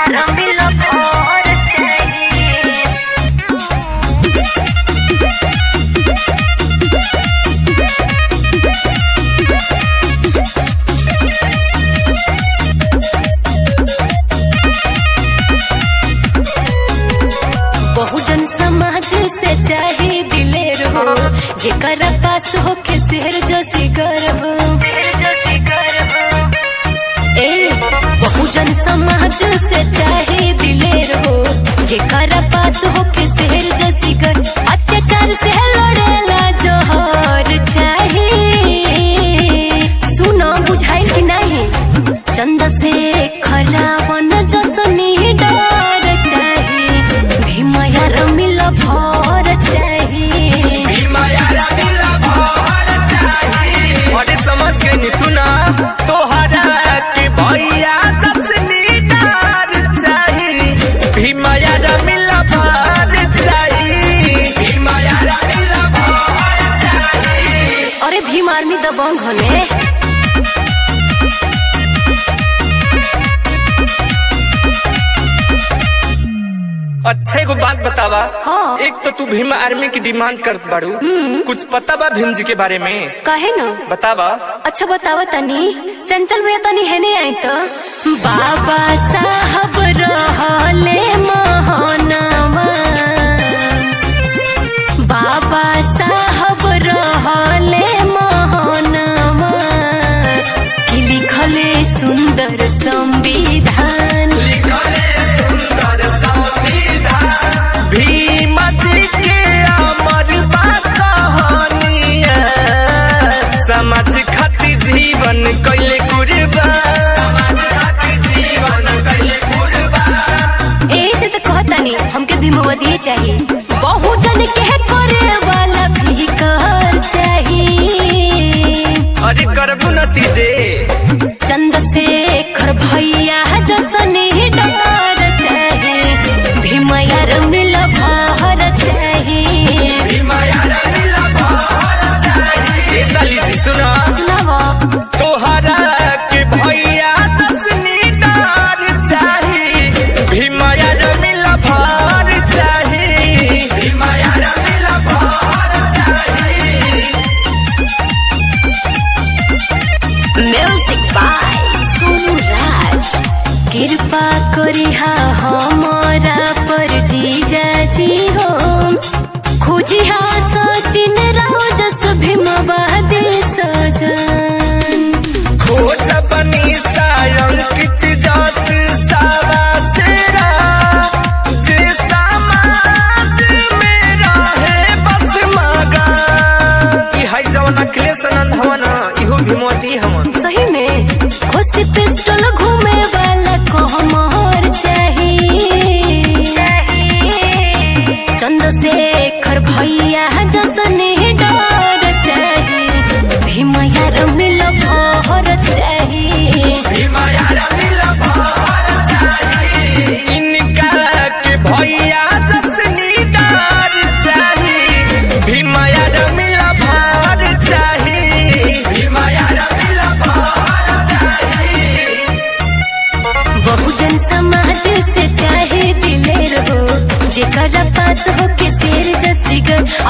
रंगील भोर चाहिए बहुजन समाज से चाहे दिलेर हो जेकर पास हो के शेर जो सिगर हो ए बहुजन समाज से चाहे दिलेर हो जेकर पास हो के शेर जो सिगर अत्याचार से लड़ेला जोहर चाहे सुनो बुझाई कि नहीं चंद से खरावन जसनी डर चाहे भीमया रमिल भर चाहे अरे समझ गई नी सुना तोहरा के भैया जसनी डार चाही भीमाया रमिला भार चाही भीमाया रमिला भार चाही अरे भीम आर्मी दबंग होले अच्छा एगो बात बतावा हाँ। एक तो तू भीम आर्मी की डिमांड करत बाड़ू कुछ पता बा भीम जी के बारे में कहे न बतावा अच्छा बतावा तनी चंचल भैया तनी है नहीं आई तो बाबा साहब रहले महानामा बाबा साहब रहले महानामा कि लिखले सुंदर संविधान भीम जी के अमर बा कहानिया समाज खातिर जीवन कैले कुर्बान जीवन कैले कुर्बान ऐसे तो कहतानी हमके भीमवती चाहिए बहुजन के करे वाला भी कर चाहिए अरे करबू नतीजे चंद्रशेखर भैया जसने डर चाहे भीमया रमिल भर चाहे ए साली जी सुना सुनावा तोहरा के भैया जसनी डार चाही भीमाया रमिला भार चाही भीमाया रमिला भार चाही म्यूजिक बाय सोनू राज कृपा करिहा हमारा पर जीजा जी हो खोजिहा सचिन राव जस भीमवादी सजन खोज बनी सायंकित जस सावा सेरा जे समाज में रहे बस मगा ई है जवन अखिलेश आनंद हवन इहो भीमवती हमन सही में खुशी पिस्टल घूमे वाला कहमर चाहिए चंद्रशेखर भैया जसने डर चाहिए भीमया रमिल भर चाहिए इनका के भैया जसनी डार चाही भीमाया रमिला भार चाही भीमाया रमिला भार चाही बहुजन समाज से चाहे दिलेर हो जेकर पास हो के शेर जसिगर